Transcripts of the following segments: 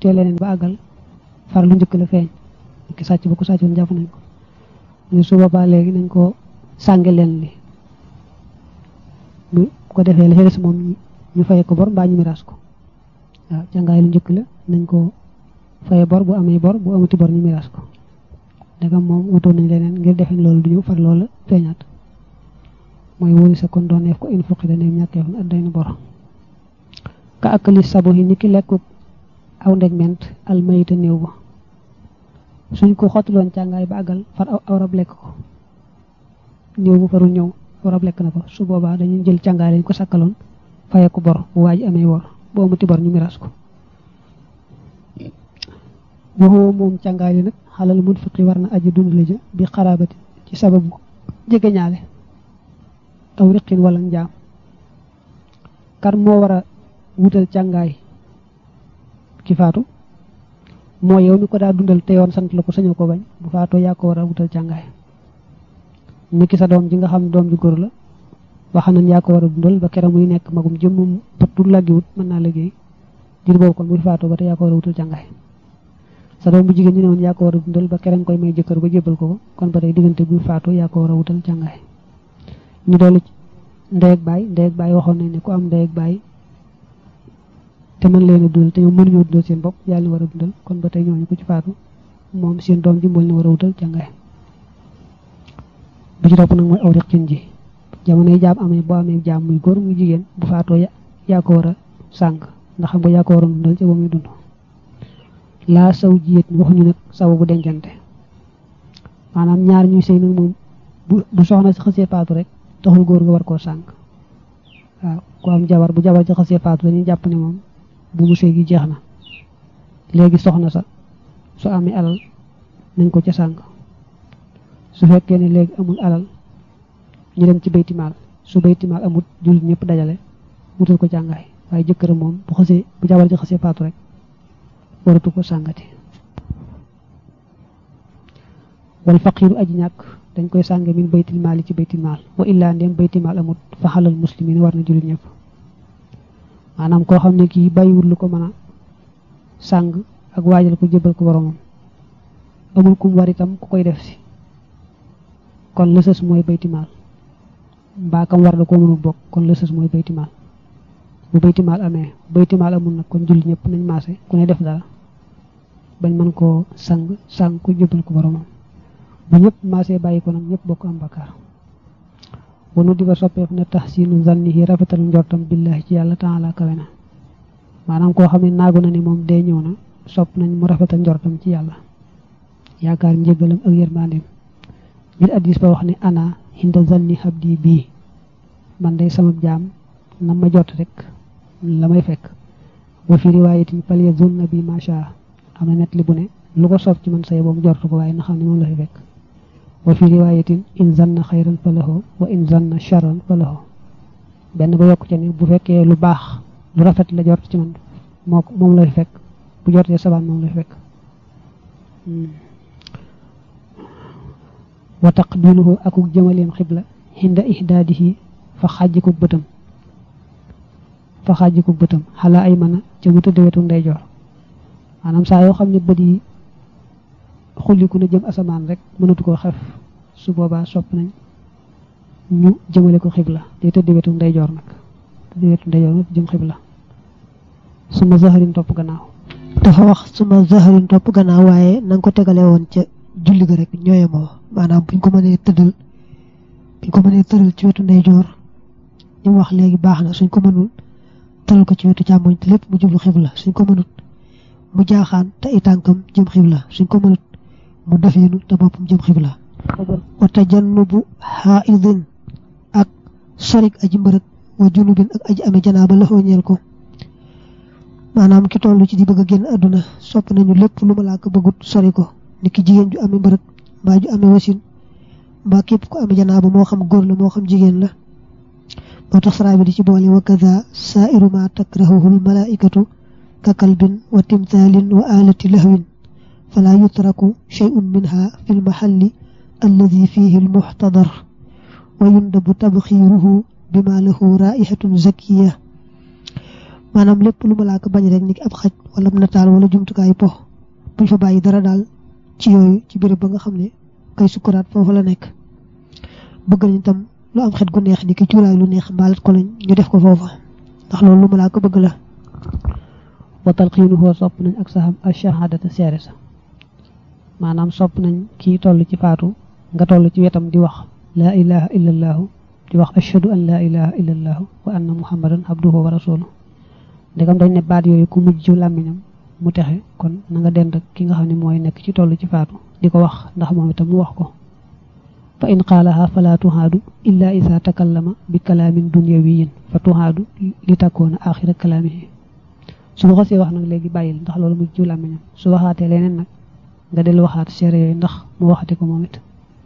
wutee leneen ba àggal far lu njëkk la feeñ ki sàcc ba ko sàccoon jàpp nañ ko ñu su boobaa léegi nañ ko sànge leen li bu ko defee la ca des moom ñu faye ko bor mbaa ñu miraas ko waaw càngaay lu njëkk la nañ ko faye bor bu amee bor bu amati bor ñu miraas ko ndegam moom wutoon nañ leneen ngir defe loolu du ñëw far loola feeñaat mooy wóori sa kon doon neef ko in fuqi da neem ñàkkeef na adday na bor ka akali sabo yi ni ki lekku aw ndeg ment almayita néew ba suñ ko xottiloon càngaay ba àggal far aw rab lekk ko néew bu farul ñëw aw rab lekk na ko su boobaa dañuy jël càngaay lañ ko sakkaloon faye ko bor bu waa ji amee bor bu amati bor ñu miraas ko waxoo moom càngaay li nag xalal mun fiqi war na aji dund la ja bi xaraabati ci sababu jege ñaale aw riqin wala njaam kan moo war a wutal càngaay ki faatu moo yow mi ko daa dundal te yoon sant la ko sañoo ko bañ bu faatoo yaa ko war a wutal càngaay ni ki sa doom ji nga xam doom ji góor la wax nañ yaa ko war a dundal ba kera muy nekk magum jëmmum patul laggiwut mën naa liggéey jir boobu kon bu faatoo ba te yaa ko war a wutal càngaay sa doom bu jigéen ñi ne woon yaa ko war a dundal ba kera nga koy may jëkkër ba jébbal ko ko kon ba tey diggante bu faatoo yaa ko war a wutal càngaay ñu dolli ndey ak baay ndey ak baay waxoon nañ ne ku am ndey ak baay te mën leen a dundal te ñoom mënuñoo dundal seen bopp yàlla ni war a dundal kon ba tey ñooñu ko ci faatu moom seen doom ji mbool ni war a wutal càngaay bu ci topp nag mooy aw riqin ji jamono yi jaam amee boo amee jaam muy góor muy jigéen bu faatoo yaa ko war a sàng ndax xam nga yaa ko war a dundal ci ba muy dund laa saw jiyét waxuñu nag saw bu dencante maanaam ñaar ñuy sëy nag moom bu soxna si xësee faatu rek taxul góor nga war koo sàng waaw ku am jabar bu jabar ci xësee faatu dañuy jàpp ne moom bu mu sëy gi jeex na léegi soxna sa su amee alal nañ ko ca sàng su fekkee ne léegi amul alal ñu dem ci baytimaal su baytimaal amul jullit ñëpp dajale wutal ko jàngaay waaye jëkkëram moom bu xësee bu jabar ci xësee faatu rek waratu ko sàngati wal faqiiru aji ñàkk dañ koy sànge min baytil maal yi ci baytil maal wa illaa ndéem baytil maal amut fa xalal muslimin war na jullit ñëpp maanaam koo xam ne kii bàyyiwul lu ko mën a sàng ak waajal ko jëbal ko boromam amul kum war itam ku koy def si kon lësës mooy bayti maal mbaa kam war na koo mënul bokk kon lësës mooy bayti maal bu bayti maal amee bayti maal amul nag kon jullit ñëpp nañ maase ku ne def dara bañ mën koo sang sang ko jëbal ko boromam bu ñëpp maase bàyyi ko nag ñëpp bokk am bakkaar wanu di ba soppeef na tahsinu zannihi rafetal njortam billahi ci yàlla taala kawe na maanaam koo xam ne naagu na ni moom dee ñëw na sopp nañ mu rafetal njortam ci yàlla yaakaar njëgalam ak yërmandeem ngir addis ba wax ne ana hinda zanni habdi bii man day sama jaam na ma jot rek la may fekk wa fi riwaayatin fal yazunna bi macha am na net li bu ne lu ko soob ci man say boom jortu ko waaye na xam ne moom la fi fekk wa fi riwaayatin in zanna xayran fa lahu wa in zanna charran fa lahu benn ba yokk ca ne bu fekkee lu baax lu rafet la jort ci man moo moom la fi fekk bu jortee sabaan moom la fi fekk wa taqbiluhu akuk jëmaleem xibla xinda ihdaadihi fa xàjjikuk bëtam fa xàjjikuk bëtam xalaa ay mën a ca mu tëdd wetu ndeyjoor maanaam saa yoo xam ne bët yi xulliku na jëm asamaan rek mënatu koo xef su boobaa sopp nañ ñu jëmale ko xibla day tëdd wetu ndeyjoor nag tëdd wetu ndeyjoor nag jëm xibla suma zaharin topp gannaaw dafa wax suma zaharin topp gannaaw waaye na nga ko tegale woon ca julli ga rek ñooye moo maanaam buñ ko mënee tëddal buñ ko mënee tëral ci wetu ndeyjoor li mu wax léegi baax na suñ ko mënul tëral ko ci wetu càmmoñ te lépp mu jublu xibla suñ ko mënut mu jaaxaan te i tànkam jëm xibla suñ ko mënut mu defeenu te boppam jëm xibla wa tajannubu xaaidin ak sorik aji mbërëg wa junubin ak aji ame janaaba la ñeel ko maanaam ki toll ci di bëgg a génn àdduna sopp nañu lépp lu ma laa ko bëggut sori ko ni ki jigéen ju ame mbërëg mbaa ju ame wasin mbaa képp ku ame janaaba moo xam góor la moo xam jigéen la moo tax saraa bi di ci boole wa kaza saairu ma takrahuhu almalaikatu ka kalbin wa timthalin wa alati lahwin fala yutraku shay'un minha fi lmahalli alladi fihi almuxtadar wa yundabu tabxiruhu bima lahu raihatun zakiya maanaam lépp lu malaaka bañ rek ni ki ab xaj wala nataal wala jumtukaayu po buñ fa bàyyi dara daal ci yooyu ci béréb ba nga xam ne kay sukkuraat foofu la nekk bëgg nañ tam lu am xet gu neex ni ki cuuraay lu neex mbaalat ko lañ ñu def ko foofa ndax loolu lu malaaka bëgg la wa talqiinuhu sopp nañ ak saxam ash-shahadata seere sa maanaam sopp nañ kii toll ci faatu nga toll ci wetam di wax laa ilaha illa allaahu di wax ashhadu an laa ilaha illa allaahu wa anna muhammadan abduhu wa rasuluhu ndegam dañ ne baat yooyu ku mujj ci làmmiñam mu texe kon na nga dend ki nga xam ne mooy nekk ci toll ci faatu di ko wax ndax moom itam mu wax ko fa in qaalaha fala tuhaadu illa isa takallama bi kalaamin dunyawiyin fa tuhaadu li takkoona axira kalaamihi su ko xasee wax nag léegi bàyyil ndax loolu mujj ci làmmiñam su waxaatee leneen nag nga dellu waxaat seere yooyu ndax mu waxati ko moom it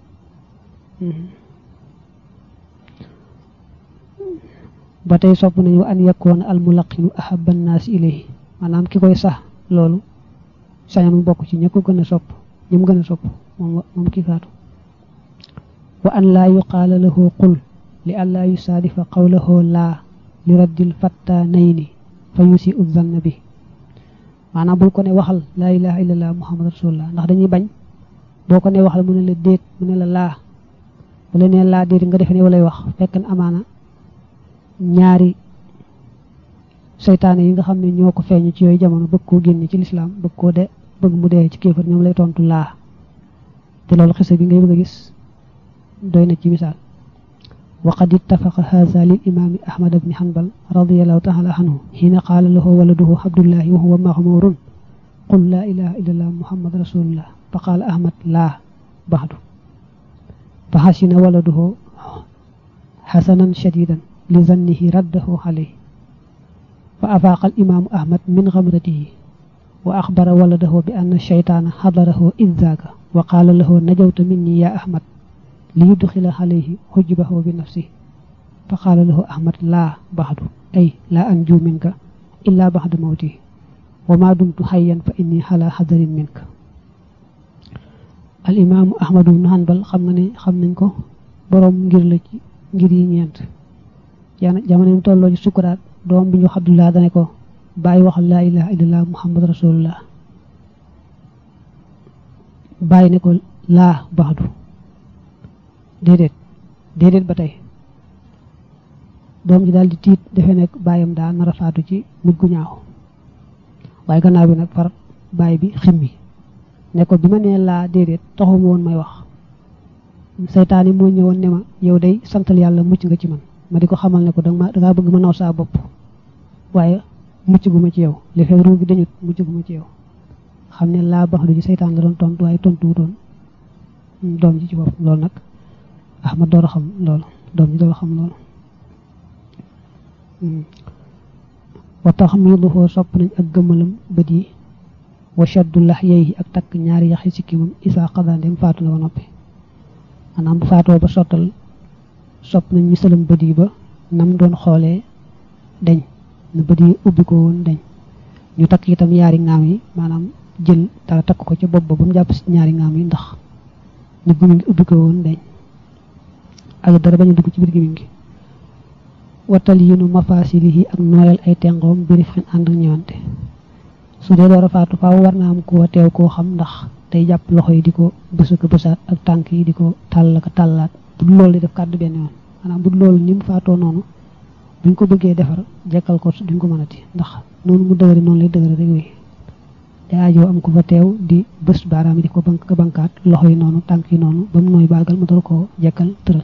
ba tey sopp nañu an yakkoona al mulaqinu ahabba annaasi ilayhi maanaam ki koy sax loolu sañan mu bokk ci ña ko gën a sopp ñi mu gën a sopp moom moom kii faatu wa an laa yuqaala lahu qul li an laa yusaadifa qawlahu laa li raddil fattanayni fa yusi u zanna bi maanaam bul ko ne waxal laa ilaha illallah muhammad rasulullah ndax dañuy bañ boo ko ne waxal mu ne la déet mu ne la laa bu la nee laa déet nga defe ne walay wax fekk na amaana ñaari seytaane yi nga xam ne ñoo ko feeñu ci yooyu jamono bëgg koo génne ci lislaam bëgg koo de bëgg mu dee ci kéefar ñoom lay tontu laa te loolu xisa bi ngay bëgg a gis doy na ci misaal wa qad ittafaqa haza lil imaami ahmad bni hanbal radiallahu taala anhu xiina qaala lahu waladuhu abdullahi wa huwa maxmurun qul laa ilaha illa allah muhammad rasulullah fa qaala ahmad laa baxdu fa xasina waladuhu xasanan shadidan li zannihi raddahu alayhi fa afaaqa al imaamu ahmad min xamratihi wa axbara waladahu bi anna shaytaana xadarahu id zaaka wa qaala lahu najawta minni ya ahmad li yudxila alayhi xujbahu bi nafsi fa qaala lahu ahmad laa baxdu ay laa anju minka illa baxda mawti wa ma dumtu xayyan fa inni xala xadarin minka al imaamu ahmadu bnu hanbal xam nga ne xam nañ ko boroom ngir la ci ngir yi ñeent jamonoom tolloo ci sukuraat doom bi ñu wax abdullah dane ko bàyyi waxal laa ilaha illallah muhammad rasulullah bàyyi ne ko laa baxdu déedéet déedéet ba tey doom ji daal di tiit defe nekk bàyyam daa nar a faatu ci mujj gu ñaaw waaye gannaaw bi nag far bàyyi bi ximmi ne ko bi ma nee laa déedéet taxuma woon may wax seytaane moo ñëwoon ne ma yow day santal yàlla mucc nga ci man ma di ko xamal ne ko danga dangaa bëgg ma naw saa bopp waaye mucc gu ma ci yow li fekk ruu gi dañut mucc gu ma ci yow xam ne laa bax du ci seytaan la doon tontu waaye tontu doon doom ji ci bopp loolu nag ahmad door a xam loolu doom ji door a xam loolu wa taxmiiduhu sopp nañ ak gëmmalam bët yi wa shaddu lahyayhi ak takk ñaari yaxi sikkimam isaa qadaa ndem faatu na ba noppi maanaam bu faatoo ba sottal sopp nañ misalam bët yi ba nam doon xoolee deñ na bët yi ubbi ko woon deñ ñu takk itam ñaari ngaam yi maanaam jël dara takk ko ca bopp ba ba mu jàpp si ñaari ngaam yi ndax ni gumuñ gi ubbi ko woon deñ ak dara bañ a dugg ci biir gimiñ gi wattal yinu mafaasilihi ak nooyal ay tengoom biri fen ànd ak ñëwante su dee door a faatu faaw war naa am koo teew koo xam ndax day jàpp loxo yi di ko bësu ko bësaat ak tànk yi di ko tàll ko tàllaat bu dul loolu di def kàddu benn yoon maanaam bu dul loolu ni mu faatoo noonu buñ ko bëggee defar jekkal ko duñ ko mënati ndax noonu mu dëgëri noonu lay dëgëri rek wéy daajoo am ko fa teew di bës baaraam yi di ko bank bankaat loxo yi noonu tànk yi noonu ba mu nooy baagal ma door koo jekkal tëral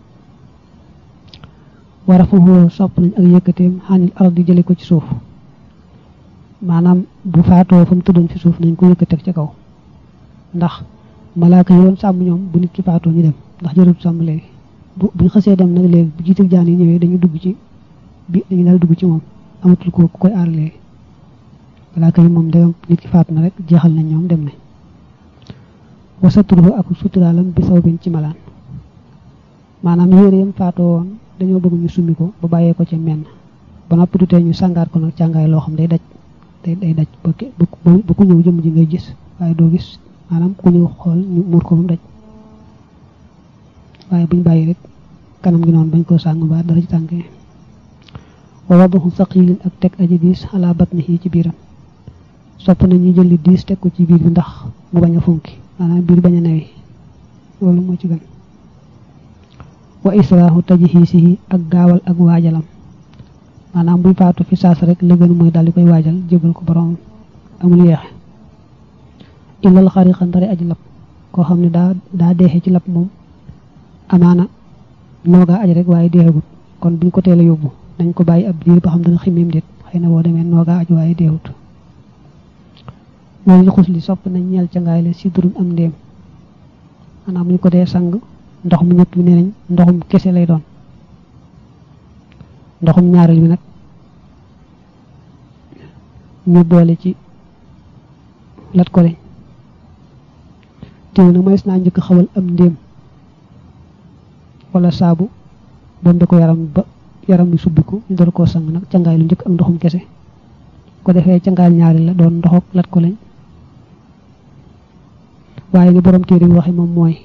wara fa sopp nañ ak yëkkateem xanil ardi jële ko ci suuf maanaam bu faatoo fa mu tëddoon ci suuf nañ ko yëkkateeg ca kaw ndax malaaka yi doon sàmm ñoom bu nit ki faatoo ñu dem ndax jërëtu sàmm léegi bu buñ xasee dem nag léegi bu jiital jaan yi ñëwee dañu dugg ci bi dañu daal dugg ci moom amatul ko ku koy aar léegi malaaka yi moom day nit ki faatu na rek jeexal nañ ñoom dem nañ wasatruhu ak suturaalam bi saw bin ci malaan maanaam yére yam faatoo woon dañoo bëgg ñu summi ko ba bàyyee ko ca menn ba noppi du tee ñu sàngaat ko nag càngaay loo xam day daj day day daj ba ba ku ñëw jëmm ji ngay gis waaye doo gis maanaam ku ñëw xool ñu muur ko ba mu daj waaye buñ bàyyi rek kanam gi noonu bañ koo sàng ba dara ci tànk yi wa wadahu saqilin ak teg aji diis ala batnihi ci biiram sopp nañ ñu jëli diis teg ko ci biir bi ndax mu bañ a funki maanaam biir bañ a newi loolu moo ci gën wa israahu tajhiisihi ak gaawal ak waajalam maanaam buy faatu fi saas rek la gën mooy daal di koy waajal jébal ko borom amul yeexe illal xariqa ndari aji lab koo xam ne daa daa deexe ci lab moom amaana noogaa aj rek waaye deexagut kon buñ ko teel a yóbbu dañ ko bàyyi ab diir ba xam dana ximmeem déet xëy na boo demee noogaa aj waaye deexut loolu xus li sopp nañ ñeel ca ngaay la si durun am ndéem maanaam ñu ko dee sang ndox mu ñëpp bi nee nañ ndoxum kese lay doon ndoxum ñaareel bi nag ñu boole ci lat ko leñ teew na mënees naa njëkk xawal am ndéem wala saabu bombe ko yaram ba yaram bi subbiku ñu door koo sang nag cangaay lu njëkk ak ndoxum kese ko defee cangaayal ñaareel la doon ndoxok lat ko leñ waaye li borom téere bi waxe moom mooy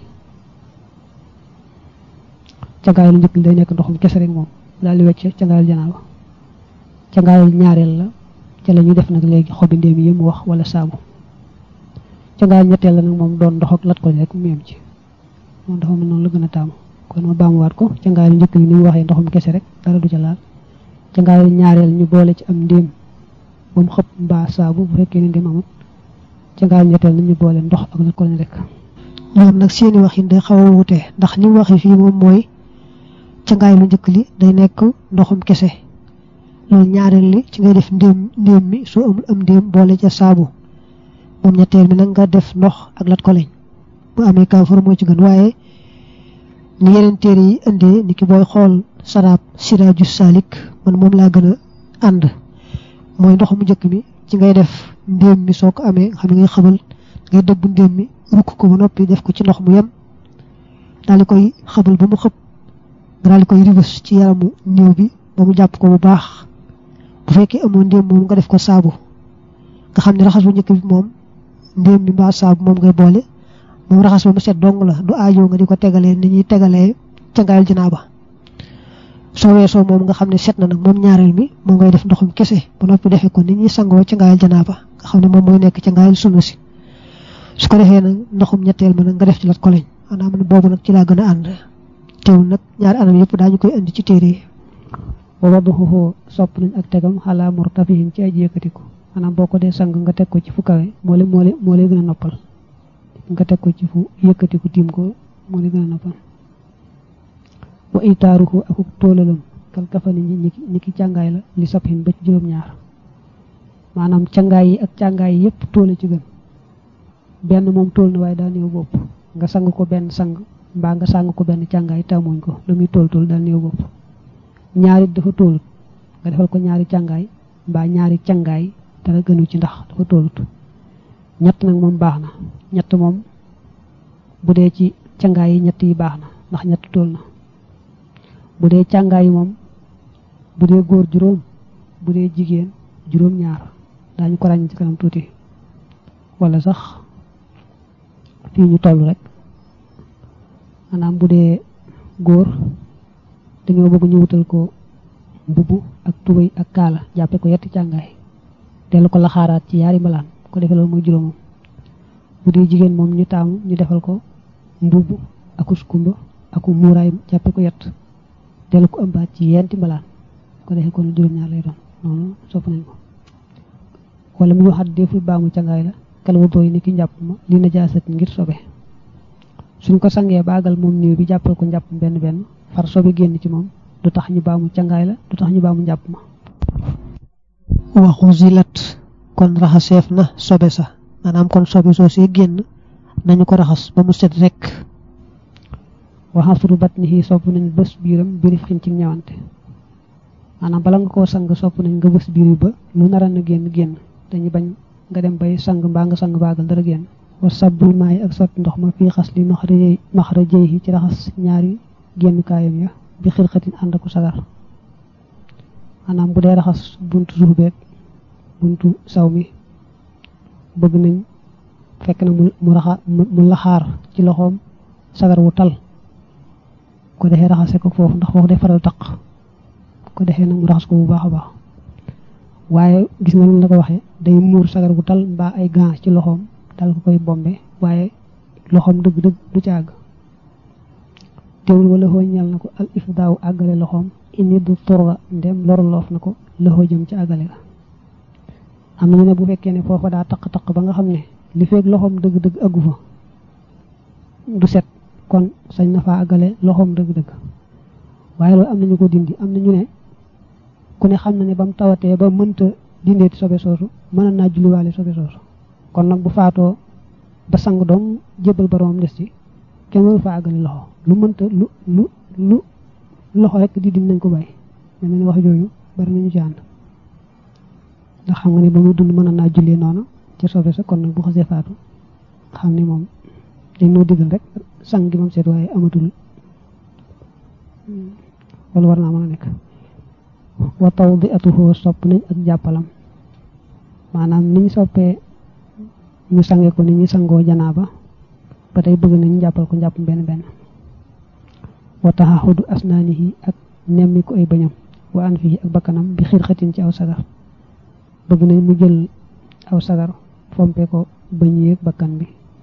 cangaayal lu njëkk li day nekk ndoxum kese rek moom daal di wecc cangaayal janaaba cangaayal ñaareel la ca la ñuy def nag léegi xobi ndéem yi mu wax wala saabu cangaayal ñetteel la nag moom doon ndox ak lat ko rek mu yem ci moom dafa mel noonu la gën a taamu kon ma baamuwaat ko cangaayal njëkk li ni ñu waxee ndoxum kese rek dara du ca laal cangaayal ñaareel ñu boole ci am ndéem ba mu xëpp mbaa saabu bu fekkee ne ndéem amut cangaayal ñetteel na ñu boole ndox ak lat ko rek ñoom nag seeni waxin day xaw a wute ndax ni mu waxee fii moom mooy cangaay lu njëkk li day nekk ndoxum kese loolu ñaareel li ci ngay def ndéem ndéem mi soo amul am ndéem boole ca saabu moom ñetteel mi nag nga def ndox ak lat ko leñ bu amee kaafara moo ci gën waaye ni yeneen téere yi indee ni ki booy xool saraab siraaju salik man moom laa gën a ànd mooy ndox mu njëkk mi ci ngay def ndéem mi soo ko amee xam ngay xabal ngay dëbb ndéem mi rukk ko ba noppi def ko ci ndox mu yem daal di koy xabal ba mu xëpp nga daal di koy ribës ci yaramu néew bi ba mu jàpp ko bu baax bu fekkee amoo ndéem moom nga def ko saabu nga xam ne raxas bu njëkk bi moom ndéem bi mbaa saabu moom ngay boole moom raxas ba mu set dong la du aajoo nga di ko tegalee ni ñuy tegalee cangaayal janaaba soo weesoo moom nga xam ne set na nag moom ñaareel mi moom ngay def ndoxum kese ba noppi defee ko ni ñuy sangoo cangaayal janaaba nga xam ne moom mooy nekk cangaayal sunna si su ko defee nag ndoxum ñetteel ma nag nga def ci lat ko lañ maanaam ne boobu nag ci laa gën a ànd teewul nag ñaari anam yëpp daañu koy indi ci téere yi wa wadaxuhu sopp nañ ak tegam xalaa murtafihin ci aji yëkkatiku maanaam boo ko dee sang nga teg ko ci fu kawe moo lay moo lay moo lay gën a noppal nga teg ko ci fu yëkkatiku tiim ko moo lay gën a noppal wa itaaruhu akuk tóolalam kal kafani ñi ñi ki càngaay la li sabhin ba ci juróom-ñaar maanaam càngaay yi ak càngaay yi yëpp tóole ci gën benn moom tóol na waaye daa néew bopp nga sang ko benn sang mbaa nga sang ko benn càngaay tàmmuñ ko lu muy tóol tóol daal néew bopp ñaari dafa tóolut nga defal ko ñaari càngaay mbaa ñaari càngaay dara gënu ci ndax dafa tóolut ñett nag moom baax na ñett moom bu dee ci càngaay yi ñett yi baax na ndax ñett tóol na bu dee càngaay yi moom bu dee góor juróom bu dee jigéen juróom ñaar daañu ko ràññ ci kanam tuuti wala sax fii ñu toll rek maanaam bu dee góor dañoo bëgg ñu wutal ko mbubb ak tubéy ak kaala jàppe ko yetti càngaay dellu ko laxaaraat ci yaari mbalaan ko defee loolu mooy juróomam bu dee jigéen moom ñu taamu ñu defal ko mbubb aku skumba aku muuraay jàppe ko yett dellu ko ëmbaat ci yenti mbalaan ko defee kon juróom-ñaar lay doon noonu sopp nañ ko wala mu waxaat deful baamu càngaay la kal wudoo yi ni ki njàpp ma li na jaasat ngir sobe suñ ko sangee baagal moom néew bi jàppal ko njàpp benn benn far sobe génn ci moom du tax ñu baamu cangaay la du tax ñu baamu njàpp ma waxu zilat kon raxaseef na sobe sa maanaam kon sobe soo see génn nañu ko raxas ba mu set rek waxasuru bat ni xii sopp nañ bés biiram birif xin ci ñëwante maanaam bala nga koo sang sopp nañ nga bés biir bi ba lu nara na génn génn dañu bañ nga dem bay sang mbaa nga sang baagal dara génn wa sabbul maay ak sotti ndox ma fii xas li maxrajey maxrajey yi ci raxas ñaari génn kaayam ya bi xilxatin ànd aku sagar maanaam bu dee raxas buntu suuf beeg buntu saw mi bëgg nañ fekk na mu raxa mu laxaar ci loxoom sagar wu tal ko defee raxase ko foofu ndax foofu day faral taq ko defee nag mu raxas ko bu baax a baax waaye gis na lu la ko waxee day muur sagar gu tal mbaa ay gants ci loxoom dal ko koy bombe waaye loxoom dëgg-dëgg du ci àgg teewul wala xoo ñal na ko al ifdaaw àggale loxoom ini du turra ndem lorloof na ko loxo jëm ci àggale la am nañu ne bu fekkee ne foofa daa taq-taq ba nga xam ne li feeg loxoom dëgg-dëgg àggu fa du set kon sañ na faa àggale loxoom dëgg-dëgg waaye loolu am nañu ko dindi am nañu ne ku ne xam na ne ba mu tawatee ba mënta dindeeti sobe soosu mën naa julliwaale sobe soosu kon nag bu faatoo ba sang doom jébbal boroomam des ci kenn waru fa àggale loxo lu mënta lu lu lu loxo rek di dim nañ ko bàyyi mel ne wax jooju bari nañu ci ànd ndax xam nga ne ba muy dund mën naa jullee noonu ci sobe sa kon nag bu xasee faatu xam ne moom dañ noo digal rek sang gi moom seet waaye amatul wala war naa mën a nekk wa tawdi'atuhu sopp nañ ak jàppalam maanaam niñ soppee ñu sange ko ni ñu sangoo janaaba ba tey bëgg nañ jàppal ko njàpp benn benn wa taxaxudu asnaanihi ak nemmi ko ay bëñam wa an fii ak bakkanam bi xirxatin ci aw sagar bëgg nañ mu jël aw sagar fompe ko bëñ yeeg bakkan bi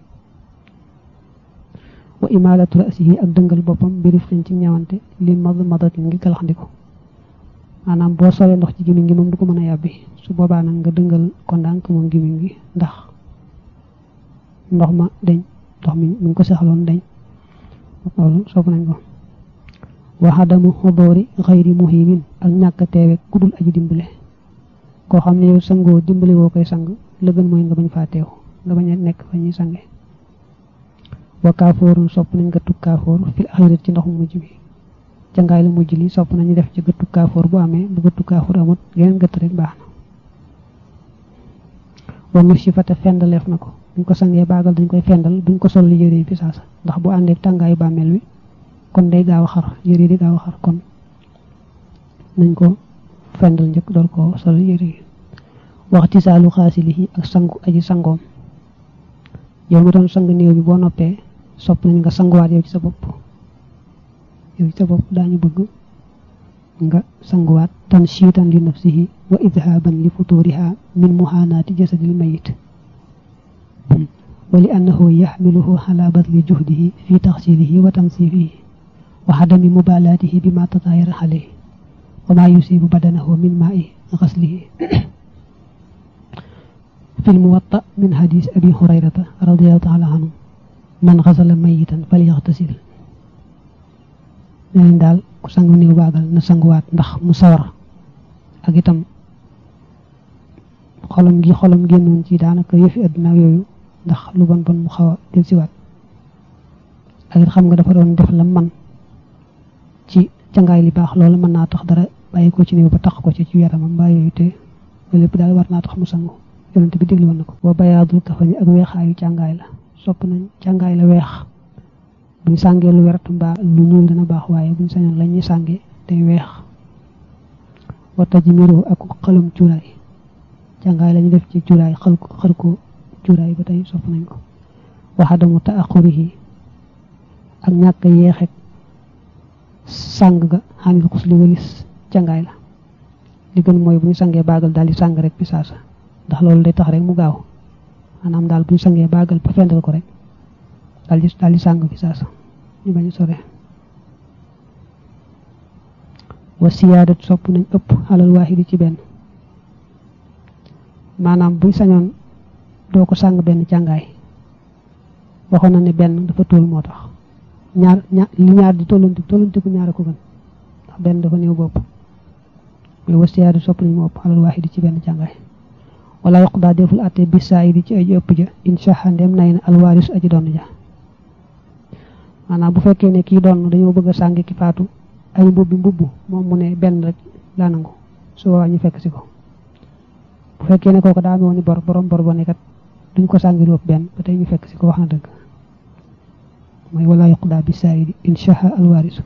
wa imalatu rasihi ak dëngal boppam bi rifqin ci ñawante li mad madatin ngi galaxndiko maanaam boo solee ndox ci gimiñ gi moom du ko mën a yàbbi su boobaa nag nga dëngal ko ndànk moom gimiñ gi ndax ndox ma dañ ndox mi mi ngi ko saxaloon dañ loolu sopp nañ ko waxadamu xoboori xayri muhimin ak ñàkk a teewe ku dul aji dimbale koo xam ne yow sangoo dimbale woo koy sang la gën mooy nga bañ faa teew nga bañ a nekk fa ñuy sange wa kaafoorun sopp nañ nga tug kaafoor fil axirat ci ndox mu mujj bi cangaay la mujj li sopp nañu def ci gëttu kaafoor bu amee bu gëttu kaafoor amut geneen gëtt rek baax na wa nu si fate fendaleef na ko buñ ko sangee baagal dañ koy fendal buñ ko sol yére bi saasa ndax bu àndee tàngaayu bàmmeel wi kon day gaaw a xar yére di gaaw a xar kon nañ ko fendal njëkk door ko sol yére yi waxti saalu xaasilihi ak sangu aji sangoom yow mi doon sang néew bi boo noppee sopp nañ nga sanguwaat yow ci sa bopp yow ci sa bopp daañu bëgg nga sanguwaat tan siitan li nafsihi wa idhaban li futuriha min muhanaati jasadil mayit wa li annahu yaxmiluhu ala badli juhdihi fi taxsilihi wa tansifihi wa hadami mubalaatihi bima tataayara alayhi wa ma yusibu badanahu min maai xaslihi في الموطأ من حديث أبي هريرة رضي الله تعالى عنه من غسل ميتا فليغتسل neen daal ku sangu néew baagal na sanguwaat ndax mu sawar ak itam xolam gi xolam génnoon ci daanaka yëfi adduna yooyu ndax lu bon bon mu xaw a del siwaat ak it xam nga dafa doon def la man ci cangaay li baax loolu mën naa tax dara bàyyi ko ci néew ba tax ko ci ci yaramam mbaa yooyu te loolu lépp daal war naa tax mu sangu yonent bi déglu woon na ko wa bayaadul kafani ak weexaayu càngaay la sopp nañ càngaay la weex buñ sàngee lu wert mbaa lu ñuul dana baax waaye buñ sañoon la ñuy sàngee day weex wa tajmiru ak xalum cuuraay càngaay lañu def ci cuuraay xal ko xal ko cuuraay ba tey sopp nañ ko waxadamu taaxurihi ak ñàkk yeexek sàng ga xanil xus li walis càngaay la li gën mooy bu ñu sangee baagal daal di sàng rek bi saasa ndax loolu day tax rek mu gaaw maanaam daal bu ñu sangee baagal ba fendal ko rek daal di daal di sàng fi saasa ñu bañ a sore wa siyaadat sopp nañ ëpp xalal waaxidi ci benn maanaam buñ sañoon doo ko sàng benn càngaay waxoon na ne benn dafa tóol moo tax ñaar ñaar li ñaar di tollanti tollanti ku ñaar a ko gën ndax benn dafa néew bopp mais wa siyaadat sopp nañ mu ëpp xalal waaxidi ci benn càngaay wala yoqdaa deful atte bi saa yi ci aji ëpp ja insha ndem nay na alwaaris aji doon ja maanaam bu fekkee ne kii doon dañoo bëgg a sàng ki faatu ay mbubbi mbubb moom mu ne benn rek laa nangu su boobaa ñu fekk si ko bu fekkee ne kooku daa amoon ni bor borom bor ba ne kat duñ ko sàngi lu ëpp benn ba tey ñu fekk si ko wax na dëgg mooy wala yoqdaa bi saa yi insha alwaaris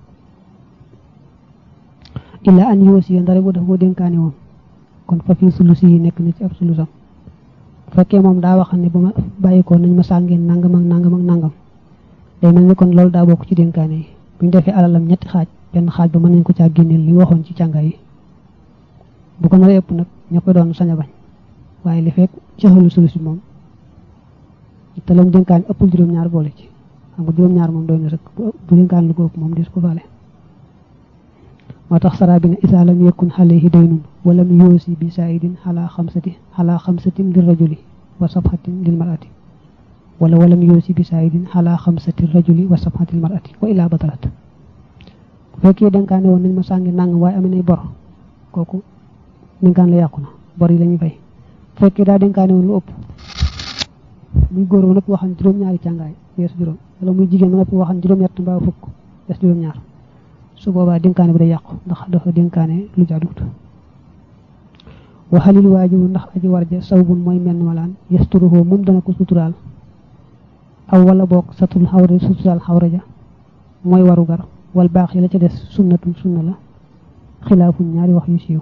illa an yuwasiya ndare bu def boo dénkaane woon kon fa fii sulusi yi nekk na ci ab sulusam bu fekkee moom daa wax ne ba ma bàyyi ko nañ ma sàngeen nangam ak nangam ak nangam day mel ni kon loolu daa bokk ci dénkaane yi buñ defee alalam ñetti xaaj benn xaaj ba mën nañ ko caa génneel li waxoon ci càngaay yi bu ko nar a ëpp nag ña koy doon sañ a bañ waaye li fekk caxalu sulus bi moom te lam dénkaan ëppul juróom-ñaar boole ci xam nga juróom-ñaar moom doy na sëkk bu dénkaan lu ko ëpp moom dis ko faale moo tax sara bi ne isa lam yakun alayhi daynun walam yoosi bi saidin xalaa xamsati xalaa xamsatin lil rajuli wa sabxatin lil marati wala walam yoosi bi saidin xalaa xamsati rajuli wa sabxati lil marati wa ilaa batalat bu fekkee dénkaane woon nañ ma sàngi nàng waaye amee nay bor kooku dénkaan la yàqu na bor yi la ñuy fay bu fekkee daa dénkaane woon lu ëpp muy góor ba noppi waxan juróom-ñaari càngaay weesu juróom wala muy jigéen ba noppi waxan juróom-ñett mbaa fukk des juróom-ñaar su boobaa dénkaane bi day yàqu ndax dafa dénkaane lu jaaduwut waxalil waajibu ndax aji warja sawbun mooy menn malaan yasturuhoo moom dana ko suturaal aw wala boog satul xawra suturaal xawra ja mooy waru gar wal baax yi la ca des sunnatun sunna la xilaafun ñaari wax yu siiw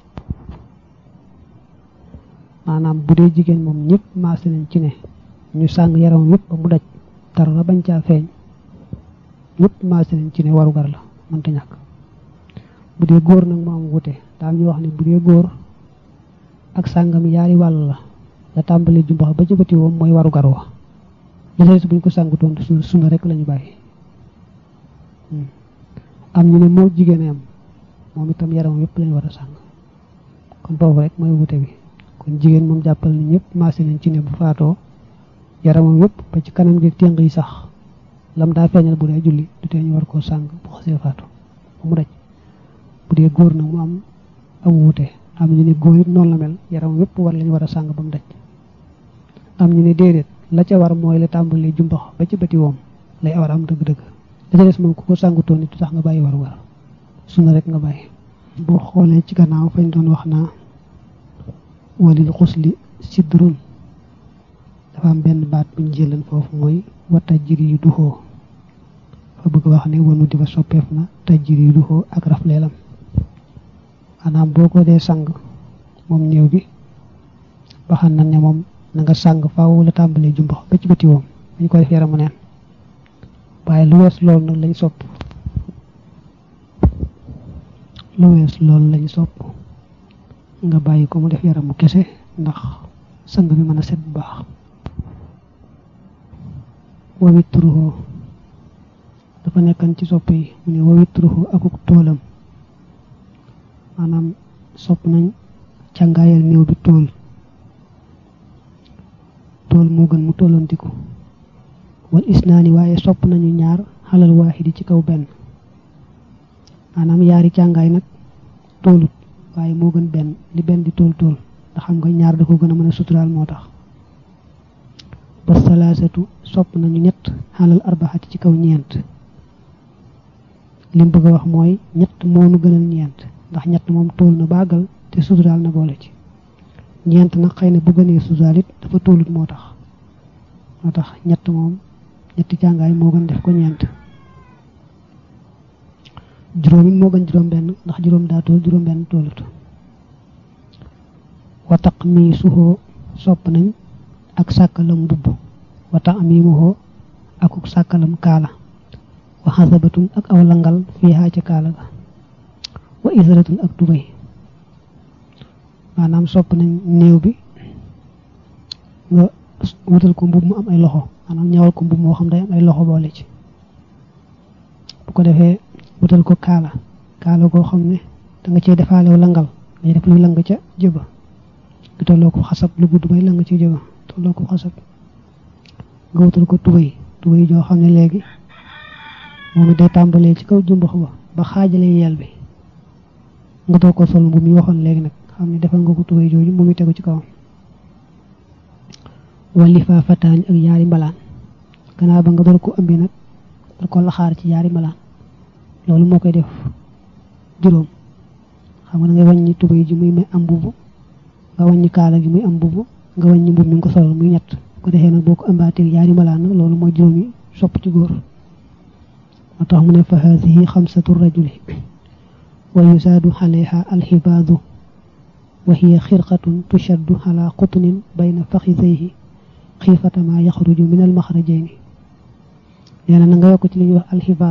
maanaam bu dee jigéen moom ñëpp maase nañ ci ne ñu sàng yaram yëpp ba mu daj dara bañ caa feeñ ñëpp maase nañ ci ne waru gar la mënta ñàkk bu dee góor nag moo am wute daal ñu wax ne bu dee góor ak sàngam yaari wàll la la tàmbalee jumbax ba ci bëti woom mooy waru gar wa jëlees buñ ko sàngutoon su suna rek lañu bàyyi am ñu ne moo jigéen am moom itam yaram yëpp lañu war a sàng kon foofu rek mooy wute bi kon jigéen moom jàppal ni ñëpp maase nañ ci ne bu faatoo yaramam yëpp ba ci kanam gi téng yi sax lam daa feeñal bu dee julli du tee ñu war koo sàng bu xasee faatu ba mu daj bu dee góor nag mu am am wuute am ñu ne góor it noonu la mel yaram yëpp war lañu war a sàng ba mu daj am ñu ne déedéet la ca war mooy la tàmbalee jumbax ba ci bëti woom lay war am dëgg-dëgg la ca des moom ku ko sàngutoon it tax nga bàyyi war war suna rek nga bàyyi boo xoolee ci gannaaw fañ doon wax naa walil xusli sidrun dafa am benn baat buñ jëlan foofu mooy wa tajjiri yu duxoo fa bëgg wax ne wanu di fa soppeef na tajjiri yu duxoo ak rafleelam maanaam boo ko dee sang moom néew bi waxan na ne moom na nga sang faaw la tàmbalee jumbax ba ci bëti woom dañ ko def yaramu neen waaye lu wees loolu nag lañ sopp lu wees loolu lañ sopp nga bàyyi ko mu def yaramu kese ndax sang bi mën a set bu baax wa witruhu dafa nekkan ci sopp yi mu ne wa witruhu akuk toolam maanaam sopp nañ càngaayal néew bi tool tool moo gën mu tollantiku wal isnaani waaye sopp nañu ñaar xalal waaxidi ci kaw benn maanaam yaari càngaay nag toolut waaye moo gën benn li benn di tool tool ndax xam nga ñaar da ko gën a mën a suturaal moo tax ba salaasatu sopp nañu ñett xalal arbaxati ci kaw ñeent lim bëgg a wax mooy ñett moonu gënal ñeent ndax ñett moom tool na bàggal te suturaal na boole ci ñeent nag xëy na bu gënee suturaal it dafa toolut moo tax moo tax ñett moom ñetti jàngaay moo gën def ko ñeent juróom it moo gën juróom benn ndax juróom daa tool juróom benn toolut wataq mi suxoo sopp nañ ak sàkkalam mbubb wata mi muxoo akuk sàkkalam kaala wa xasabatun ak aw langal fii xaa ca kaala ga wa isaratun ak tubay maanaam sopp nañ néew bi nga wutal ko mbubb mu am ay loxo maanaam ñawal ko mbubb moo xam day am ay loxo boole ci bu ko defee wutal ko kaala kaala koo xam ne da nga cee defaalew langal ngay def luy lang ca jëba lu tolloo ko xasab lu gudd bay lang ci jëba tolloo ko xasab nga wutal ko tubay tubay joo xam ne léegi moom it day tàmbalee ci kaw jumbax ba ba xaajale yel bi nga doo ko sol mbubb mi waxoon léegi nag xam ne defal nga ko tubay jooju mu ngi tegu ci kawam wali fa fataañ ak yaari mbalaan gannaaw ba nga door ko ëmbi nag door ko laxaar ci yaari mbalaan loolu moo koy def juróom xam nga da ngay wàññi tubay ji muy am mbubb nga wàññi kaala gi muy am mbubb nga wàññi mbubb mi nga ko solal muy ñett ko defee nag boo ko ëmbaatee yaari mbalaan nag loolu mooy juróom yi sopp ci góor moo tax mu ne fa haadihi xamsatu rajuli wa yusaadu alayha alxibaadu wa hiya xirqatun tushaddu ala qutnin bayna faxisayhi xiifata ma yaxruju min almaxrajayni nee na na nga yokk ci li ñuy wax alxifaaz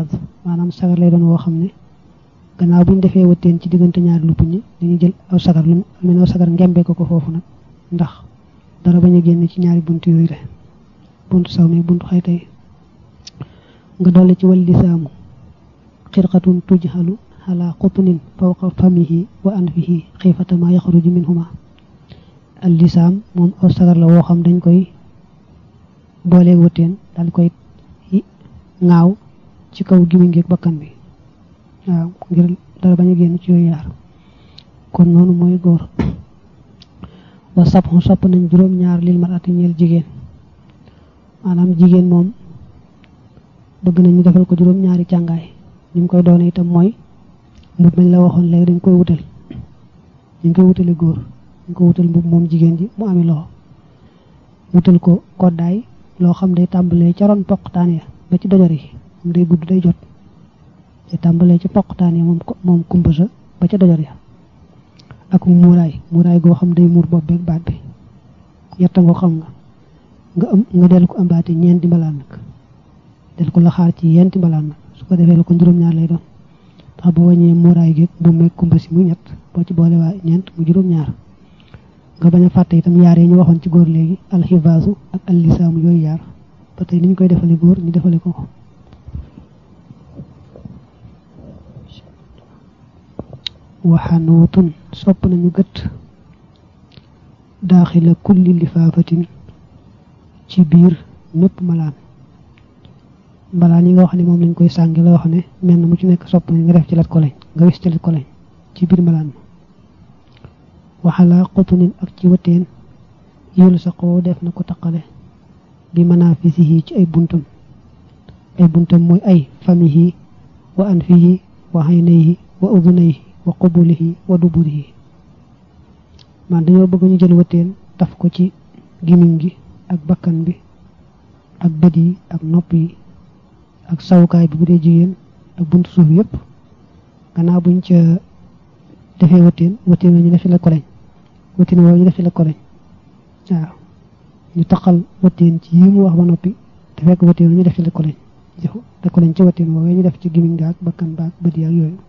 maanaam sagar lay doon woo xam ne gannaaw bu ñu defee wëtteen ci diggante ñaari lupp ñi dañuy jël aw sagar lu mel aw sagar ngembee ko ko foofu nag ndax dara bañ a génn ci ñaari bunt yooyu le buntu saw mi buntu xayta yi nga dolli ci wal lisaamu xirqatun tujhalu ala qutnin fawqa famihi wa anfihi xiifata ma yaxruju minhuma al lisaam moom aw sagar la woo xam dañ koy booleeg wëtteen daal koy ŋaaw ci kaw gimiñ gi ak bakkan bi waaw ngir dara bañ a génn ci yooyu yaar kon noonu mooy góor wa sabxu sopp nañ juróom ñaar lil marati ñeel jigéen maanaam jigéen moom bëgg nañ ñu defal ko juróom ñaari càngaay ni mu koy doone itam mooy mbub mañ la waxoon léegi dañ koy wutal dañ koy wutale góor dañ ko wutal mbub moom jigéen ji mu ami loxo wutal ko koddaay loo xam day tàmbalee ca ron poqtaan ya ba ci dojor yi moom day gudd day jot day tàmbalee ca poqtaan ya moom moom kumba sa ba ca dojor ya ak muuraay muuraay goo xam day muur bopp beeg baat bi yetta ngoo xam nga nga am nga del ko ambaate ñeenti mbalaan nag del ko la xaar ci yenti mbalaan nag su ko defee la ko juróom-ñaar lay doon ndax boo wàññee muuraay géeg bu meeg kumba si mu ñett boo ci boole waa ñeent mu juróom-ñaar nga bañ a fàtte itam yaar yi ñu waxoon ci góor léegi alxivaasu ak allisaamu yooyu yaar ba tey ni ñu koy defale góor ñu defale ko ko waxanootun sopp nañu gët daaxila kulli lifaafatin ci biir mépp malaan mbalaan yi nga wax ne moom lañ koy sàngi la wax ne menn mu ci nekk sopp nañ nga def ci lat ko lañ nga wis ci lat ko lañ ci biir malaan ma waxalaa xutunin ak ci wëteen yolu sa xoo def na ko taqale bi manafisihi ci ay buntam ay buntam mooy ay famihi wa anfihi wa aynayhi wa udunayhi wa qubulihi wa duburihi man dañoo bëgg ñu jël wëteen taf ko ci gimiñ gi ak bakkan bi ak bët yi ak nopp yi ak sawukaay bi bu dee jigéen ak buntu suuf yépp gannaaw buñ ca defee wëteen wëteen la ñu def ci la koleñ wëteen woowu ñu def ci la koleñ waaw ñu taqal wëteen ci yi mu wax ba noppi te fekk wëteen ñu def ci la koleñ jëfu la koleñ ci wëteen woowu ñu def ci gimiñ gaak bakkan baak bët yi ak yooyu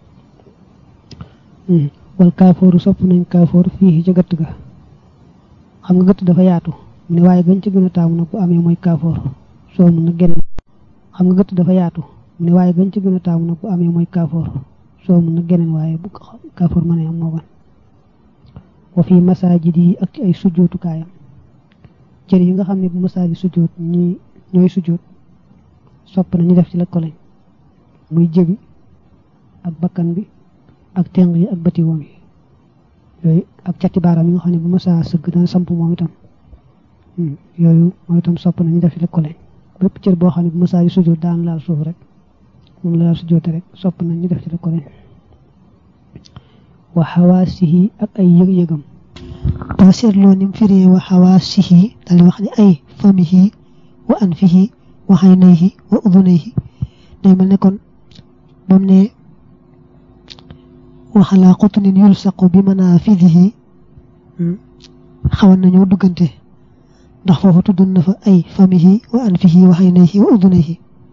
wal kaafooru sopp nañ kaafoor fii ca gëtt ga xam nga gëtt dafa yaatu mu ne waaye gën ci gën a taamu nag bu amee mooy kaafoor soo mun nag geneen xam nga gëtt dafa yaatu mu ne waaye gën ci gën a taamu nag bu amee mooy kaafoor soo mun nag geneen waaye bu kaafoor ma ne am moo gën wa fii masaajid yi ak ci ay sujjootukaayam cër yi nga xam ne bu masaa bi sujjoot ñi ñooy sujjoot sopp na ñu def ci la koleñ muy jëbi ak bakkan bi ak teng yi ak bëti woom yi yooyu ak cati baaraam yi nga xam ne bu masaa sëgg dana samp moom itam yooyu mooy itam sopp na ñu def ci la koleñ bépp cër boo xam ne bu masaa bi sujjoot daan laal suuf rek moom la laal sujjoote rek sopp na ñu def ci la koleñ wa xawaasihi ak ay yëg-yëgam boo seetloo ni mu firee wa xawaasihi dal wax ni ay famihi wa anfihi wa xaynayhi wa udunayhi day mel ne kon bam ne waxalaa xutunin yulsaqu bi manaafidihi xawan nañoo duggante ndax foofu tudd na fa ay famihi wa anfihi wa xaynayhi wa udunayhi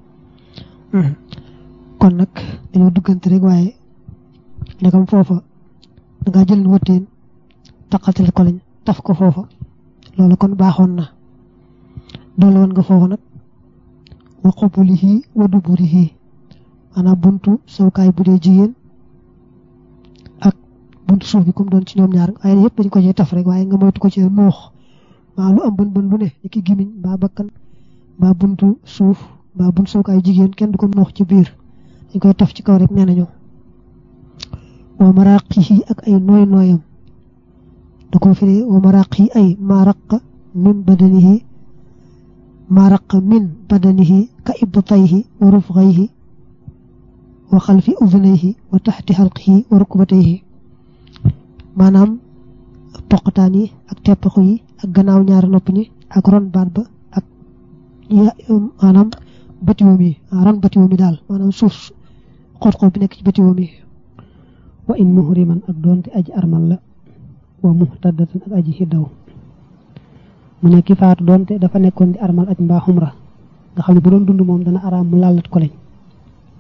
kon nag dañoo duggante rek waaye ndegam foofa dangaa jël wëtteen taqatal ko lañ taf ko foofa loolu kon baaxoon na doole woon nga foofu nag wa qubulihi wa duburihi maanaam buntu sawkaay bu dee jigéen ak buntu suuf bi comme doon ci ñoom ñaar waaye yëpp dañ ko cee taf rek waaye nga moytu ko cee nuux maa lu am bën bën lu ne ni ki gimiñ mbaa bakkan mbaa buntu suuf mbaa buntu sawkaay jigéen kenn du ko nuux ci biir dañ koy taf ci kaw rek nee nañu wa maraqihi ak ay nooy nooyam da ko firi wa maraqihi ay maraqa min badanihi maraqa min badanihi ka ibtayhi wa rufghayhi wa xalfi udunayhi wa taxti xalqihi wa rukbatayhi maanaam poqataan yi ak teppaxu yi ak gannaaw ñaari nopp ñi ak ron baat ba ak maanaam batiwoom yi ron batiwoom yi daal maanaam suuf xoot-xoot bi nekk ci batiwoom yi wa in muhriman ak doonte aji armal la wa muhtadatan ak aji xiddaw mu ne ki faatu doonte dafa nekkoon di armal aj mbaa xumra nga xam ne bu doon dund moom dana araam mu laalat ko lañ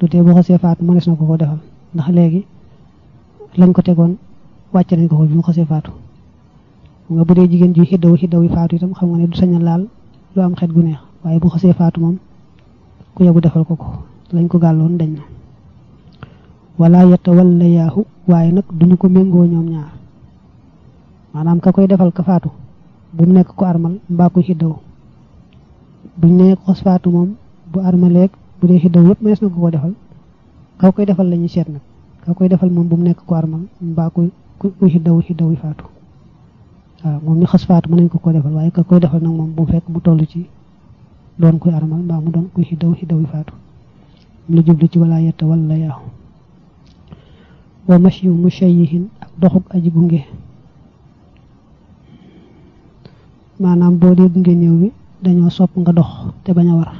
du tee boo xasee faatu mënees na ko ko defal ndax léegi lañ ko tegoon wàcc nañ ko ko bi mu xasee faatu nga bu dee jigéen ji xiddawu xiddawu faatu itam xam nga ne du sañ a laal lu am xet gu neex waaye bu xasee faatu moom ku yebu defal ko ko lañ ko gàlloon dañ na wala yetta walla yaahu waaye nag duñu ko méngoo ñoom ñaar maanaam ka koy defal ka faatu bu mu nekk ko armal mbaa koy xiddawu buñ ne xos faatu moom bu armaleeg bu dee xiddaw yëpp mënees na ko ko defal kaw koy defal la ñuy seet nag kaw koy defal moom bu mu nekk ko armal mbaa kuy kuy xiddawu xiddaw yi faatu waaw moom ñu xas faatu mën nañ ko ko defal waaye ka koy defal nag moom bu mu fekk mu toll ci doon kuy armal mbaa mu doon kuy xiddaw xiddaw yi faatu mu la jublu ci wala yetta wala yaahu wa mashyu mushayyihin ak doxuk aji gunge maanaam boo dee gunge néew bi dañoo sopp nga dox te bañ a war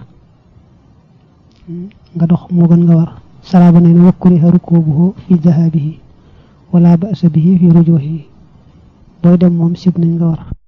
nga dox moo gën nga war salaaba nee na wakkuriha rukubuhu fi dahabihi wala ba'sa bihi fi rujuhi booy dem moom sib nañ nga war